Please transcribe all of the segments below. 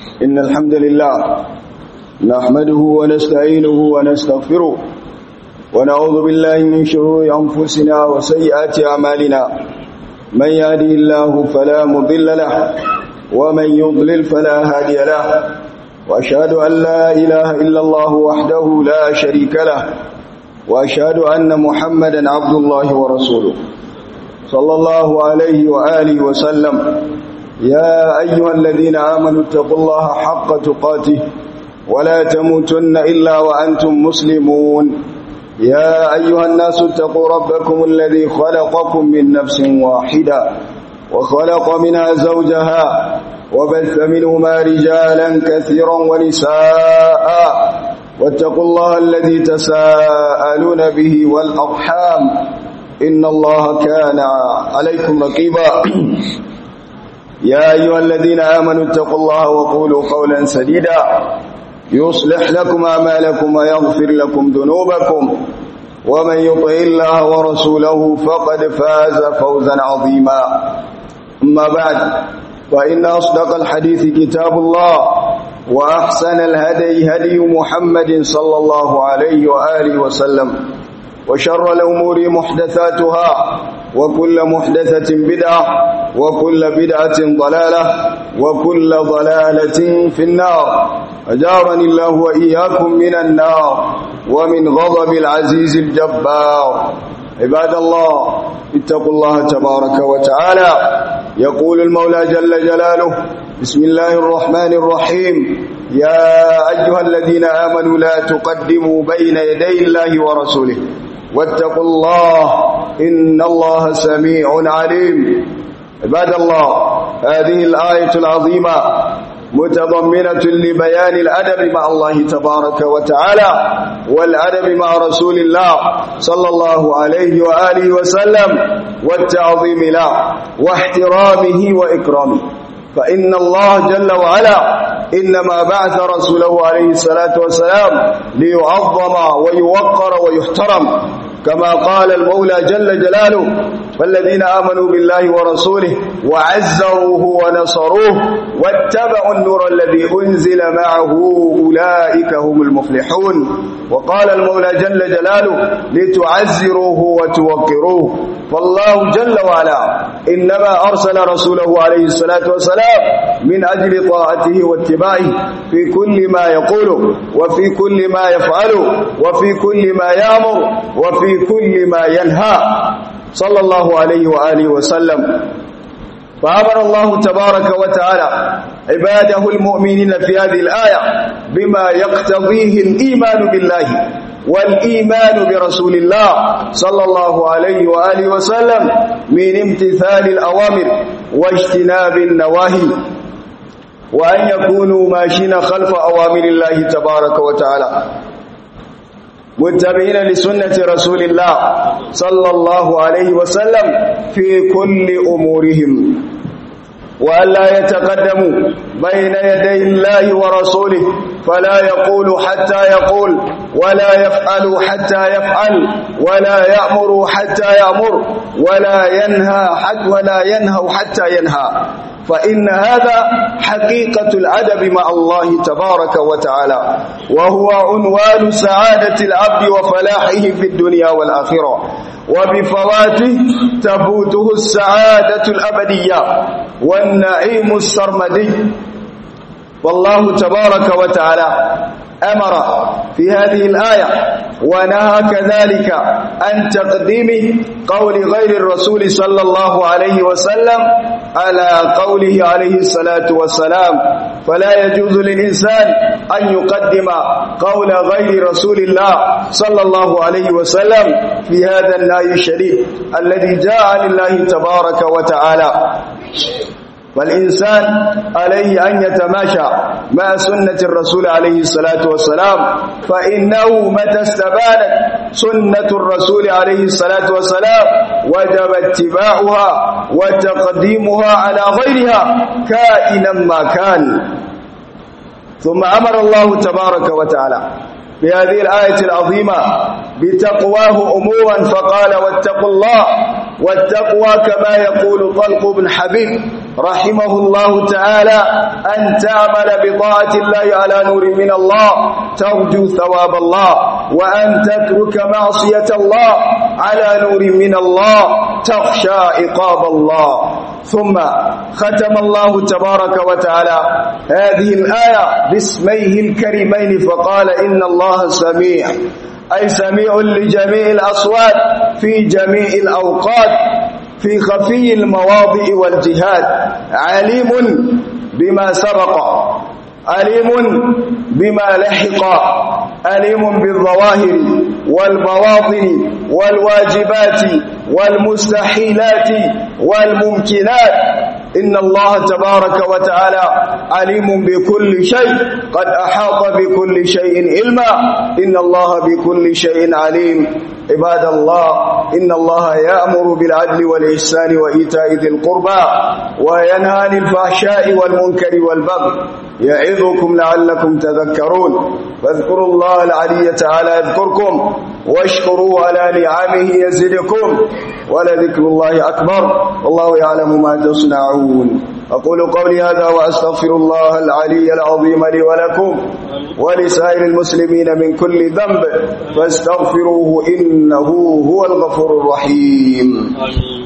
إن الحمد لله نحمده ونستعينه ونستغفره ونعوذ بالله من شرور أنفسنا وسيئات أعمالنا من يهده الله فلا مضل له ومن يضلل فلا هادي له وأشهد أن لا إله إلا الله وحده لا شريك له وأشهد أن محمدا عبد الله ورسوله صلى الله عليه وآله وسلم يا أيها الذين آمنوا اتقوا الله حق تقاته ولا تموتن إلا وأنتم مسلمون يا أيها الناس اتقوا ربكم الذي خلقكم من نفس واحدة وخلق منها زوجها وبث منهما رجالا كثيرا ونساء واتقوا الله الذي تساءلون به والأرحام إن الله كان عليكم رقيبا يا أيها الذين آمنوا اتقوا الله وقولوا قولا سديدا يصلح لكم أعمالكم ويغفر لكم ذنوبكم ومن يطع الله ورسوله فقد فاز فوزا عظيما أما بعد فإن أصدق الحديث كتاب الله وأحسن الهدي هدي محمد صلى الله عليه وآله وسلم وشر الأمور محدثاتها وكل محدثة بدعة وكل بدعة ضلالة وكل ضلالة في النار أجارني الله وإياكم من النار ومن غضب العزيز الجبار عباد الله اتقوا الله تبارك وتعالى يقول المولى جل جلاله بسم الله الرحمن الرحيم يا أيها الذين آمنوا لا تقدموا بين يدي الله ورسوله واتقوا الله إن الله سميع عليم عباد الله هذه الآية العظيمة متضمنة لبيان الأدب مع الله تبارك وتعالى والأدب مع رسول الله صلى الله عليه وآله وسلم والتعظيم له واحترامه وإكرامه فإن الله جل وعلا إنما بعث رسوله عليه الصلاة والسلام ليعظم ويوقر ويحترم كما قال المولى جل جلاله والذين آمنوا بالله ورسوله وعزروه ونصروه واتبعوا النور الذي أنزل معه أولئك هم المفلحون وقال المولى جل جلاله لتعزروه وتوقروه فالله جل وعلا إنما أرسل رسوله عليه الصلاة والسلام من أجل طاعته واتباعه في كل ما يقوله وفي كل ما يفعله وفي كل ما يأمر وفي كل ما ينهى صلى الله عليه وآله وسلم فأمر الله تبارك وتعالى عباده المؤمنين في هذه الآية بما يقتضيه الإيمان بالله والإيمان برسول الله صلى الله عليه وآله وسلم من امتثال الأوامر واجتناب النواهي وأن يكونوا ماشين خلف أوامر الله تبارك وتعالى متبعين لسنة رسول الله صلى الله عليه وسلم في كل أمورهم وأن لا يتقدموا بين يدي الله ورسوله فلا يقول حتى يقول ولا يفعل حتى يفعل ولا يأمر حتى يأمر ولا ينهى حتى ولا ينهى حتى ينهى فإن هذا حقيقة الأدب مع الله تبارك وتعالى وهو عنوان سعادة العبد وفلاحه في الدنيا والآخرة وبفواته تفوته السعادة الأبدية والنعيم السرمدي والله تبارك وتعالى أمر في هذه الآية ونهى كذلك عن تقديم قول غير الرسول صلى الله عليه وسلم على قوله عليه الصلاة والسلام فلا يجوز للإنسان أن يقدم قول غير رسول الله صلى الله عليه وسلم في هذا النهي الشريف الذي جاء عن الله تبارك وتعالى والإنسان عليه أن يتماشى مع سنة الرسول عليه الصلاة والسلام فإنه متى استبانت سنة الرسول عليه الصلاة والسلام وجب اتباعها وتقديمها على غيرها كائنا ما كان ثم أمر الله تبارك وتعالى في هذه الآية العظيمة بتقواه أمورا فقال واتقوا الله والتقوى كما يقول طلق بن حبيب رحمه الله تعالى أن تعمل بطاعة الله على نور من الله ترجو ثواب الله وأن تترك معصية الله على نور من الله تخشى عقاب الله ثم ختم الله تبارك وتعالى هذه الآية باسميه الكريمين فقال إن الله سميع أي سميع لجميع الأصوات في جميع الأوقات في خفي المواضع والجهاد عليم بما سبق عليم بما لحق عليم بالظواهر والبواطن والواجبات والمستحيلات والممكنات إن الله تبارك وتعالى عليم بكل شيء قد أحاط بكل شيء علما إن الله بكل شيء عليم عباد الله إن الله يأمر بالعدل والإحسان وإيتاء ذي القربى وينهى عن الفحشاء والمنكر والبغي يعظكم لعلكم تذكرون فاذكروا الله العلي تعالى يذكركم واشكروا على نعمه يزدكم ولذكر الله أكبر والله يعلم ما تصنعون أقول قولي هذا وأستغفر الله العلي العظيم لي ولكم ولسائر المسلمين من كل ذنب فاستغفروه إنه هو الغفور الرحيم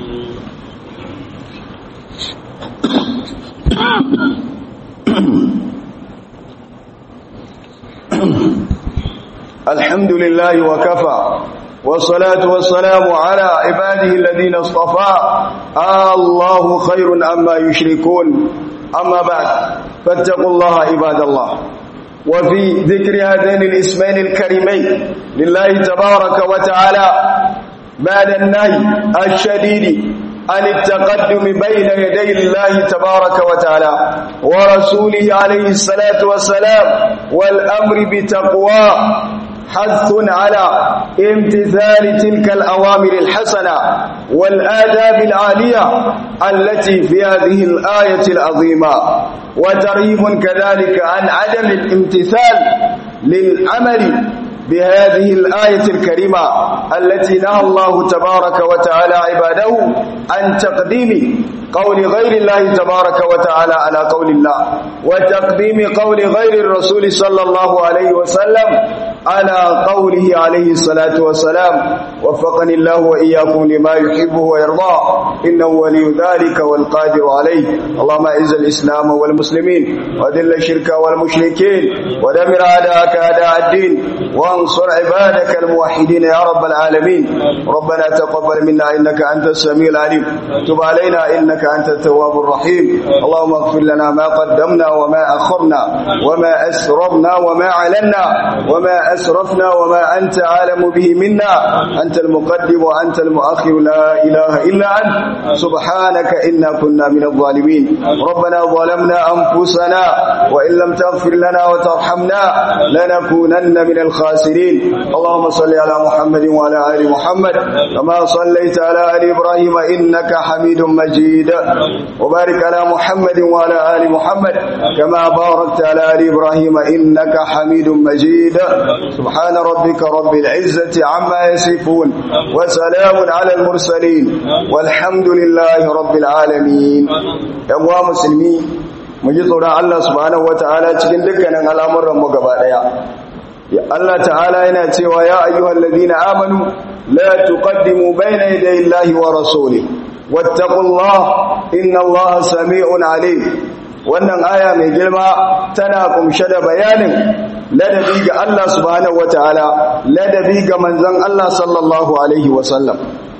الحمد لله وكفى والصلاة والسلام على عباده الذين اصطفى آه الله خير أما يشركون أما بعد فاتقوا الله عباد الله وفي ذكر هذين الاسمين الكريمين لله تبارك وتعالى بعد النهي الشديد عن التقدم بين يدي الله تبارك وتعالى ورسوله عليه الصلاة والسلام والأمر بتقوى حث على امتثال تلك الأوامر الحسنة والآداب العالية التي في هذه الآية العظيمة وترهيب كذلك عن عدم الامتثال للعمل بهذه الآية الكريمة التي نهى الله تبارك وتعالى عباده عن تقديم قول غير الله تبارك وتعالى على قول الله وتقديم قول غير الرسول صلى الله عليه وسلم على قوله عليه الصلاة والسلام وفقني الله وإياكم لما يحبه ويرضاه إنه ولي ذلك والقادر عليه اللهم أعز الإسلام والمسلمين وذل الشرك والمشركين ودمر أعداءك أعداء الدين وانصر عبادك الموحدين يا رب العالمين ربنا تقبل منا إنك أنت السميع العليم تب علينا إنك أنت التواب الرحيم اللهم اغفر لنا ما قدمنا وما أخرنا وما أسررنا وما علنا وما أسرفنا وما أنت عالم به منا أنت المقدم وأنت المؤخر لا إله إلا أنت سبحانك إنا كنا من الظالمين ربنا ظلمنا أنفسنا وإن لم تغفر لنا وترحمنا لنكونن من الخاسرين اللهم صل على محمد وعلى آل محمد كما صليت على آل إبراهيم إنك حميد مجيد وبارك على محمد وعلى آل محمد كما باركت على آل إبراهيم إنك حميد مجيد سبحان ربك رب العزة عما يصفون وسلام على المرسلين والحمد لله رب العالمين يا مسلمين mu ji tsoron Allah subhanahu wataala cikin dukkanin al'amuran mu gaba daya ya Allah ta'ala yana cewa ya ayyuhal ladina amanu la tuqaddimu bayna yaday Allahi wa rasulihi wattaqullaha innallaha sami'un alim wannan aya mai girma tana kumshe da bayanin ladabi ga Allah subhanahu wataala ladabi ga manzon Allah sallallahu alaihi wasallam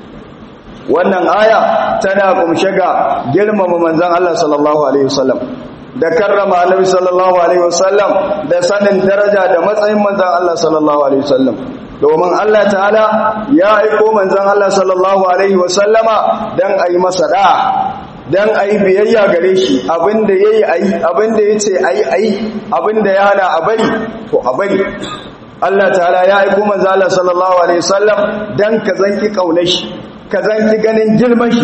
wannan aya tana kumshe ga girmama manzon Allah sallallahu alaihi wasallam da karrama annabi sallallahu alaihi wasallam da sanin daraja da matsayin manzon Allah sallallahu alaihi wasallam domin Allah ta'ala ya aiko manzon Allah sallallahu alaihi wasallama dan ayi masa da dan ayi biyayya gare shi abinda yayi ayi abinda yace ayi ayi abinda ya hana a bari to a bari Allah ta'ala ya aiko manzon Allah sallallahu alaihi wasallam dan ka zanki kaunar shi ka zanki ganin girman shi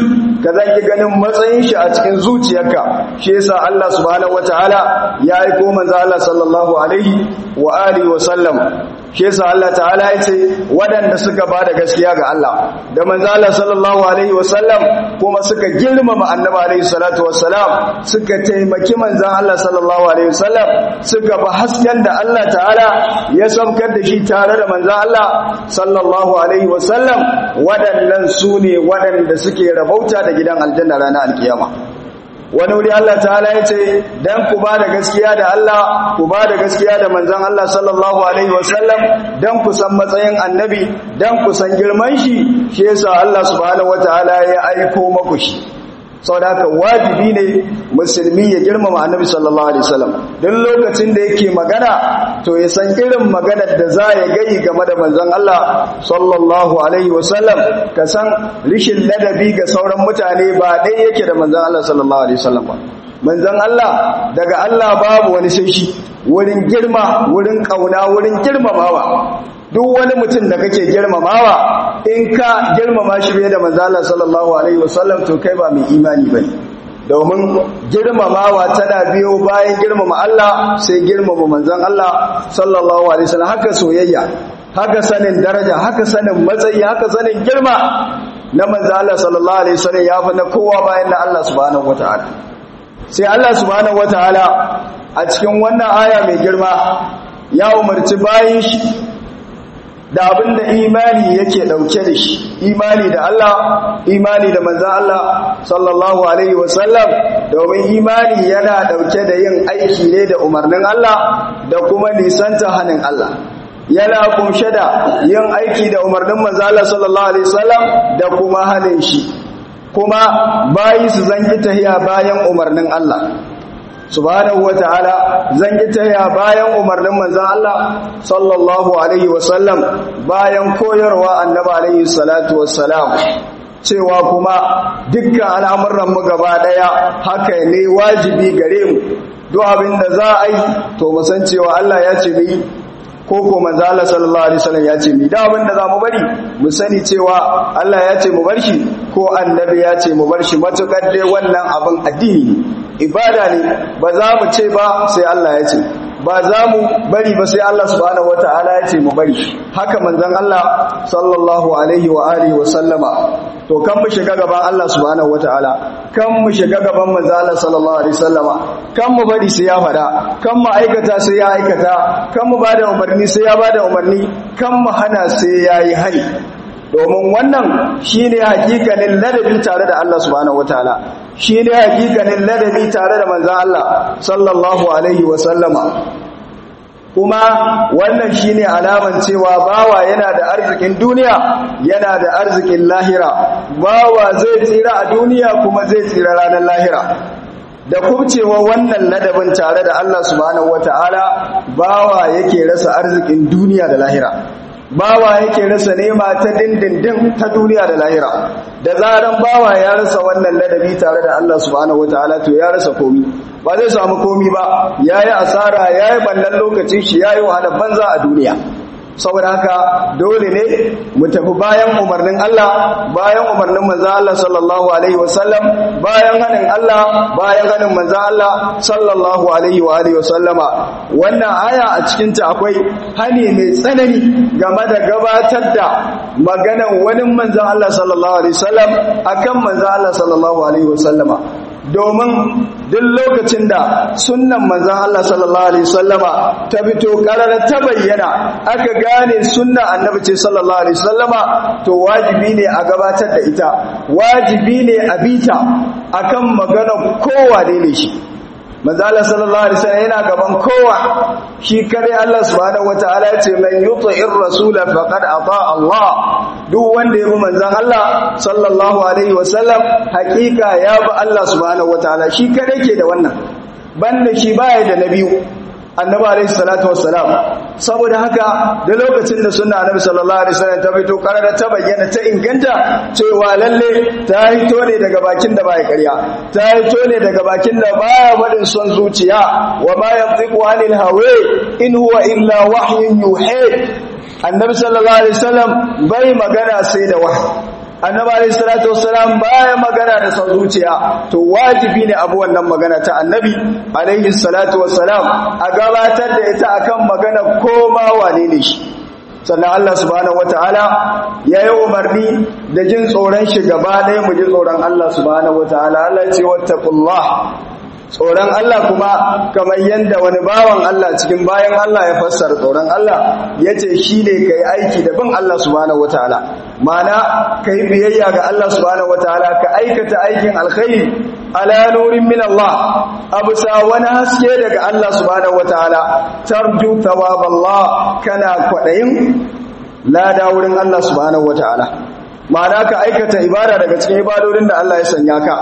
ka zanki ganin matsayin shi a cikin zuciyarka shi yasa Allah subhanahu wataala ya aiko manzo Allah sallallahu alaihi wa alihi wa sallam shi yasa Allah ta'ala ya ce waɗanda suka ba da gaskiya ga Allah da manzo Allah sallallahu alaihi wa sallam kuma suka girmama annabi alaihi salatu wassalam suka taimaki manzon Allah sallallahu alaihi wa sallam suka ba hasken da Allah ta'ala ya saukar da shi tare da manzon Allah sallallahu alaihi wa sallam waɗannan su ne waɗanda suke rabauta da gidan aljanna ranar alkiyama wani wuri Allah ta'ala ya ce dan ku ba da gaskiya da Allah ku ba da gaskiya da manzon Allah sallallahu alaihi wasallam dan ku san matsayin annabi dan ku san girman shi shi yasa Allah subhanahu wataala ya aiko maku shi saboda haka wajibi ne musulmi ya girmama annabi sallallahu alaihi wasallam duk lokacin da yake magana to ya san irin maganar da za ya gayi game da manzon Allah sallallahu alaihi wasallam ka san rishin ladabi ga sauran mutane ba dai yake da manzon Allah sallallahu alaihi wasallam ba manzon Allah daga Allah babu wani sai shi wurin girma wurin kauna wurin girmamawa duk wani mutum da kake girmamawa in ka girmama shi bai da manzala sallallahu alaihi wasallam to kai ba mai imani bane domin girmamawa tana biyo bayan girmama Allah sai girmama manzon Allah sallallahu alaihi wasallam haka soyayya haka sanin daraja haka sanin matsayi haka sanin girma na manzon Allah sallallahu alaihi wasallam ya fi na kowa bayan na Allah subhanahu wataala sai Allah subhanahu wataala a cikin wannan aya mai girma ya umarci bayin shi da abin da imani yake dauke da shi imani da Allah imani da manzan Allah sallallahu alaihi wasallam domin imani yana dauke da yin aiki ne da umarnin Allah da kuma nisanta hannun Allah yana kunshe da yin aiki da umarnin manzan Allah sallallahu alaihi wasallam da kuma hannun shi kuma bayi su zanki tahiya bayan umarnin Allah subhanahu wata'ala zan yi taya bayan umarnin manzon Allah sallallahu alaihi wasallam bayan koyarwa annabi alaihi salatu wassalam cewa kuma dukkan al'amuran mu gaba daya haka ne wajibi gare mu duk abin da za a yi to mu san cewa Allah ya ce mu ko ko manzo Allah sallallahu alaihi wasallam ya ce mi da abin da za mu bari mu sani cewa Allah ya ce mu bar shi ko annabi ya ce mu bar shi matukar dai wannan abin addini ibada ne ba za mu ce ba sai Allah ya ce ba za mu bari ba sai Allah subhanahu wataala ya ce mu bari haka manzon Allah sallallahu alaihi wa alihi wa sallama to kan mu shiga gaban Allah subhanahu wataala kan mu shiga gaban manzon Allah sallallahu alaihi wasallama kan mu bari sai ya fada kan mu aikata sai ya aikata kan mu bada umarni sai ya bada umarni kan mu hana sai ya yi hari domin wannan shine hakikanin ladabi tare da Allah subhanahu wataala shine hakikanin ladabi tare da manzon Allah sallallahu alaihi wasallama kuma wannan shine alaman cewa bawa yana da arzikin duniya yana da arzikin lahira bawa zai tsira a duniya kuma zai tsira ranar lahira da kubcewa wannan ladabin tare da Allah subhanahu wataala bawa yake rasa arzikin duniya da lahira bawa yake rasa nema ta dindindin ta duniya da lahira da zaran bawa ya rasa wannan ladabi tare da Allah subhanahu wataala to ya rasa komi ba zai samu komi ba yayi asara yayi ballan lokacin shi yayi wahala banza a duniya saboda haka dole ne mu tafi bayan umarnin Allah bayan umarnin manzo Allah sallallahu alaihi wasallam bayan hanin Allah bayan hanin manzo Allah sallallahu alaihi wa alihi wasallama wannan aya a cikin ta akwai hani mai tsanani game da gabatar da maganan wani manzo Allah sallallahu alaihi wasallam akan manzo Allah sallallahu alaihi wasallama domin duk lokacin da sunnan manzan Allah sallallahu alaihi wasallama ta fito karara ta bayyana aka gane sunnan annabi ce sallallahu alaihi wasallama to wajibi ne a gabatar da ita wajibi ne a bita akan magana kowa ne shi manzan Allah sallallahu alaihi wasallam yana gaban kowa shi kare Allah subhanahu wataala ya ce man yuti'ir rasula faqad ata Allah duk wanda ya bi manzan Allah sallallahu alaihi wasallam hakika ya bi Allah subhanahu wataala shi kare ke da wannan banda shi baya da na biyu annabi alaihi salatu wassalam saboda haka da lokacin da sunna annabi sallallahu alaihi wasallam ta fito karara ta bayyana ta inganta cewa lalle ta hito ne daga bakin da baya ƙarya ta hito ne daga bakin da baya wadin son zuciya wa ma yantiqu anil hawa in huwa illa wahyun yuha annabi sallallahu alaihi wasallam bai magana sai da wahyi annabi alayhi salatu wassalam baya magana da son zuciya to wajibi ne abu wannan magana ta annabi alayhi salatu wassalam a gabatar da ita akan magana koma wane ne shi sannan Allah subhanahu wataala ya yi umarni da jin tsoron shi gaba ɗaya mu ji tsoron Allah subhanahu wataala Allah ya ce wattaqullah tsoron Allah kuma kamar yadda wani bawan Allah cikin bayan Allah ya fassara tsoron Allah ya ce shi ne ka yi aiki da bin Allah subhanahu wa ta'ala mana ka yi biyayya ga Allah subhanahu wa ta'ala ka aikata aikin alkhairi ala nurin min Allah abu sa wani haske daga Allah subhanahu wa ta'ala tarju thawab Allah kana kwaɗayin lada wurin Allah subhanahu wa ta'ala mana ka aikata ibada daga cikin ibadodin da Allah ya sanya ka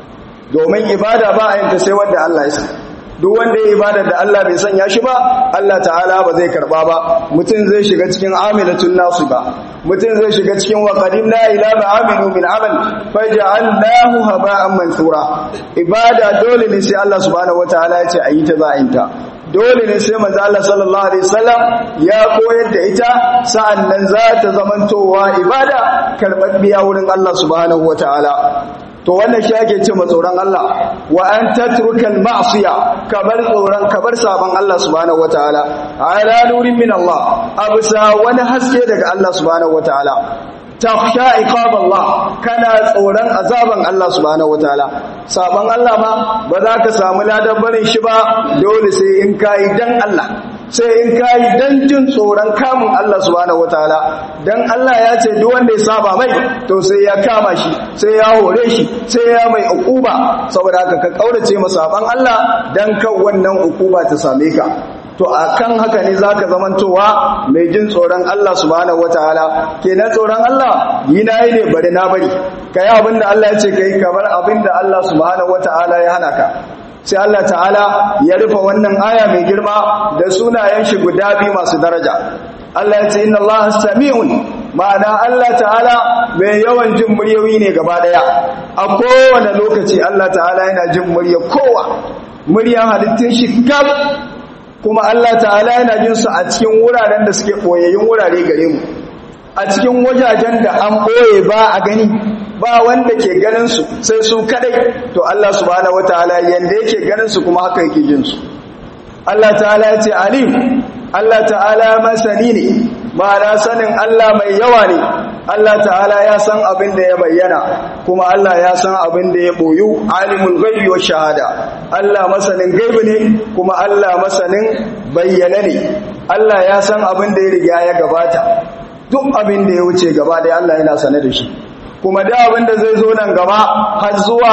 domin ibada ba a yanta sai wanda Allah ya san duk wanda ya ibada da Allah bai sanya shi ba Allah ta'ala ba zai karba ba mutum zai shiga cikin amilatun nasu ba mutum zai shiga cikin wa qadimna ila ma amilu min amal faj'alnahu haba'an mansura ibada dole ne sai Allah subhanahu wataala ya ce ayi ta za a ta dole ne sai manzo Allah sallallahu alaihi wasallam ya koyar da ita sa'annan za ta zamantowa ibada karbabbiya wurin Allah subhanahu wataala to wannan shi ake ce tsoron Allah wa an tatrukal ma'siya kabar tsoron kabar saban Allah subhanahu wataala ala nurin min Allah abusa wani haske daga Allah subhanahu wataala takhsha iqab Allah kana tsoron azaban Allah subhanahu wataala saban Allah ma ba za ka samu ladan barin shi ba dole sai in kai dan Allah sai in kayi dan jin tsoron kamun Allah subhanahu wataala dan Allah ya ce duk wanda ya saba mai to sai ya kama shi sai ya hore shi sai ya mai ukuba saboda haka ka kaurace masa saban Allah dan kan wannan ukuba ta same ka to akan haka ne zaka zamantowa mai jin tsoron Allah subhanahu wataala kenan tsoron Allah yi nayi ne bari na bari kai abinda Allah ya ce kai kamar abinda Allah subhanahu wataala ya hana ka sai Allah ta'ala ya rufe wannan aya mai girma da sunayen shi guda biyu masu daraja Allah ya ce inna Allah sami'un ma'ana Allah ta'ala mai yawan jin muryoyi ne gaba daya a kowane lokaci Allah ta'ala yana jin murya kowa muryan halittun shi gab kuma Allah ta'ala yana jin su a cikin wuraren da suke boyayyun wurare gare mu a cikin wajajen da an boye ba a gani ba wanda ke ganin su sai su kadai to Allah subhanahu wataala yanda yake ganin su kuma haka yake jin su Allah ta'ala ya ce alim Allah ta'ala masani ne ma'ana sanin Allah mai yawa ne Allah ta'ala ya san abin da ya bayyana kuma Allah ya san abin da ya boyu alimul ghaibi wa shahada Allah masanin gaibi ne kuma Allah masanin bayyana ne Allah ya san abin da ya riga ya gabata duk abin da ya wuce gaba da Allah yana sane da shi kuma da abin da zai zo nan gaba har zuwa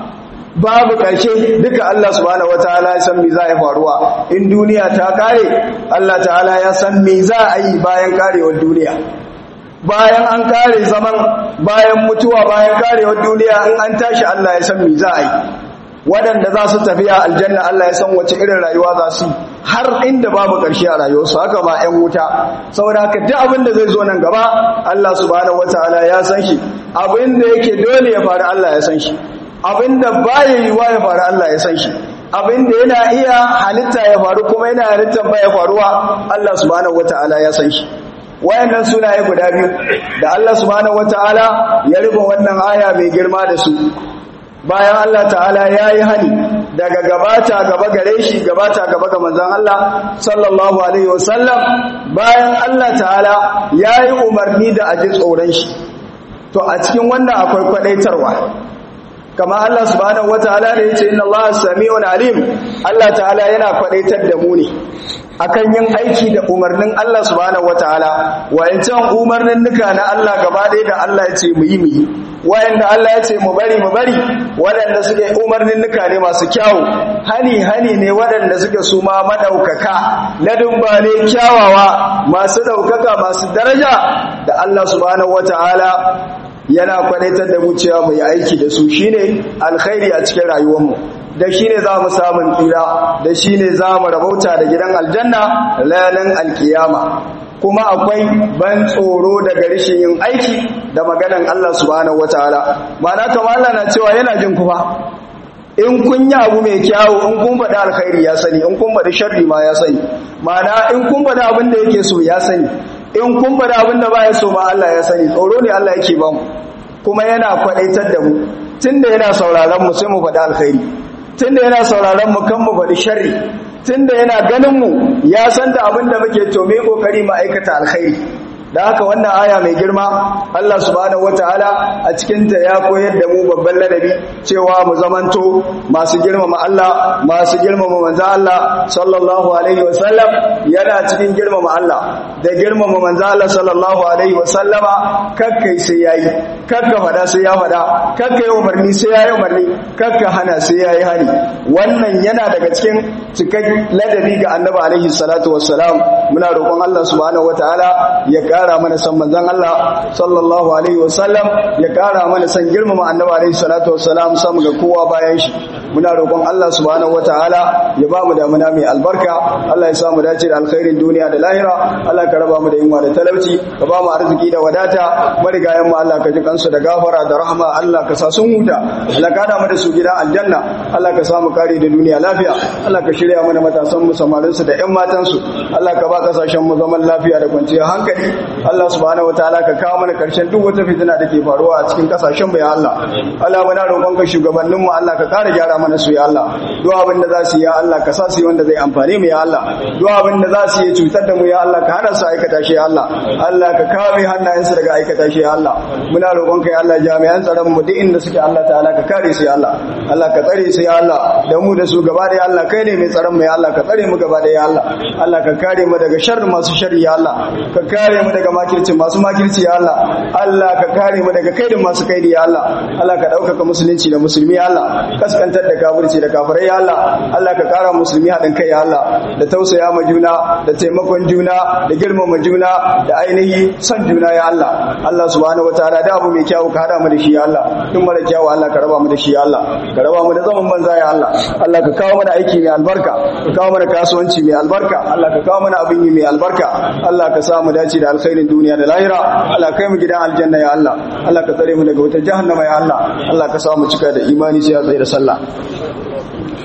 babu ƙarshe duka Allah subhanahu wataala ya san me za a faruwa in duniya ta kare Allah ta'ala ya san me za a yi bayan karewar duniya bayan an kare zaman bayan mutuwa bayan karewar duniya in an tashi Allah ya san me za a yi waɗanda za su tafiya aljanna Allah ya san wace irin rayuwa za su har inda babu ƙarshe a rayuwarsu haka ba 'yan wuta saboda haka duk abin da zai zo nan gaba Allah subhanahu wataala ya san shi abin da yake dole ya faru Allah ya san shi abin da baya yiwa ya faru Allah ya san shi abin da yana iya halitta ya faru kuma yana halittar baya faruwa Allah subhanahu wataala ya san shi wayannan sunaye guda biyu da Allah subhanahu wataala ya rufe wannan aya mai girma da su bayan Allah ta'ala ya yi hani daga gabata gaba gare shi gabata gaba ga manzan Allah sallallahu alaihi wasallam bayan Allah ta'ala ya yi umarni da aji tsoron shi to a cikin wannan akwai kwadaitarwa kama Allah subhanahu wataala ne yace inna Allah sami'un alim Allah ta'ala yana kwadaitar da mu ne akan yin aiki da umarnin Allah subhanahu wataala wayancan umarnin nuka na Allah gaba ɗaya da Allah ya ce mu yi mu yi wayanda Allah ya ce mu bari mu bari waɗanda suke umarnin nuka ne masu kyawu hani hani ne waɗanda suke su ma madaukaka ladumba ne kyawawa masu daukaka masu daraja da Allah subhanahu wataala yana kwadaitar da mu cewa mu yi aiki da su shine alkhairi a cikin rayuwarmu da shine za mu samun tsira da shine za mu rabauta da gidan aljanna ranar alkiyama kuma akwai ban tsoro daga rishin yin aiki da maganan Allah subhanahu wataala ma'ana kamar Allah na cewa yana jin ku fa in kun yi abu mai kyawu in kun faɗi alkhairi ya sani in kun faɗi sharri ma ya sani ma'ana in kun faɗi abin da yake so ya sani in kun faɗi abin da baya so ma Allah ya sani tsoro ne Allah yake ba mu kuma yana kwadaitar da mu tunda yana sauraron mu sai mu faɗi alkhairi tunda yana sauraron mu kan mu faɗi sharri tunda yana ganin mu ya san da abin da muke to me kokari mu aikata alkhairi da haka wannan aya mai girma Allah subhanahu wataala a cikin ta ya koyar da mu babban ladabi cewa mu zamanto masu girmama Allah masu girmama manzo Allah sallallahu alaihi wasallam yana cikin girmama Allah da girmama manzo Allah sallallahu alaihi wasallama kakkai sai yayi kakka fada sai ya fada kakka yi umarni sai yayi umarni kakka hana sai yayi hani wannan yana daga cikin cikakken ladabi ga annabi alaihi salatu wassalam muna roƙon Allah subhanahu wataala ya kara mana san manzon Allah sallallahu alaihi wasallam ya kara mana san girmama annabi alaihi salatu wassalam sam ga kowa bayan shi muna roƙon Allah subhanahu wataala ya ba mu damuna mai albarka Allah ya sa mu dace da alkhairin duniya da lahira Allah ka raba mu da yunwa da talauci ka ba mu arziki da wadata marigayen mu Allah ka ji kansu da gafara da rahama Allah ka sa sun huta Allah ka da mu da su gidan aljanna Allah ka sa mu kare da duniya lafiya Allah ka shirya mana matasan mu samarin su da ƴan matan su Allah ka ba kasashen mu zaman lafiya da kwanciyar hankali Allah subhanahu wataala ka kawo mana karshen duk wata fitina da ke faruwa a cikin kasashen mu ya Allah Allah muna roƙon ka shugabannin mu Allah ka kare gyara mana su ya Allah duk abin da za su yi ya Allah ka sa su yi wanda zai amfane mu ya Allah duk abin da za su yi cutar da mu ya Allah ka hana su aikata shi ya Allah Allah ka kame hannayensu daga aikata shi ya Allah muna roƙon ka ya Allah jami'an tsaron mu duk inda suke Allah ta'ala ka kare su ya Allah Allah ka tsare su ya Allah da mu da su gaba da ya Allah kai ne mai tsaron mu ya Allah ka tsare mu gaba da ya Allah Allah ka kare mu daga sharri masu sharri ya Allah ka kare mu daga makirci masu makirci ya Allah Allah ka kare mu daga kaidin masu kaidi ya Allah Allah ka ɗaukaka musulunci da musulmi ya Allah kaskantar da kafirci da kafirai ya Allah Allah ka kara musulmi haɗin kai ya Allah da tausaya ma juna da taimakon juna da girmama juna da ainihi son juna ya Allah Allah subhanahu wataala da abu mai kyau ka hada mu da shi ya Allah duk mara kyau Allah ka raba mu da shi ya Allah ka raba mu da zaman banza ya Allah Allah ka kawo mana aiki mai albarka ka kawo mana kasuwanci mai albarka Allah ka kawo mana abin yi mai albarka Allah ka sa mu dace da alkhairin duniya da lahira Allah kai mu gidan aljanna ya Allah Allah ka tsare mu daga wata jahannama ya Allah Allah ka sa mu cika da imani sai ya tsaye da sallah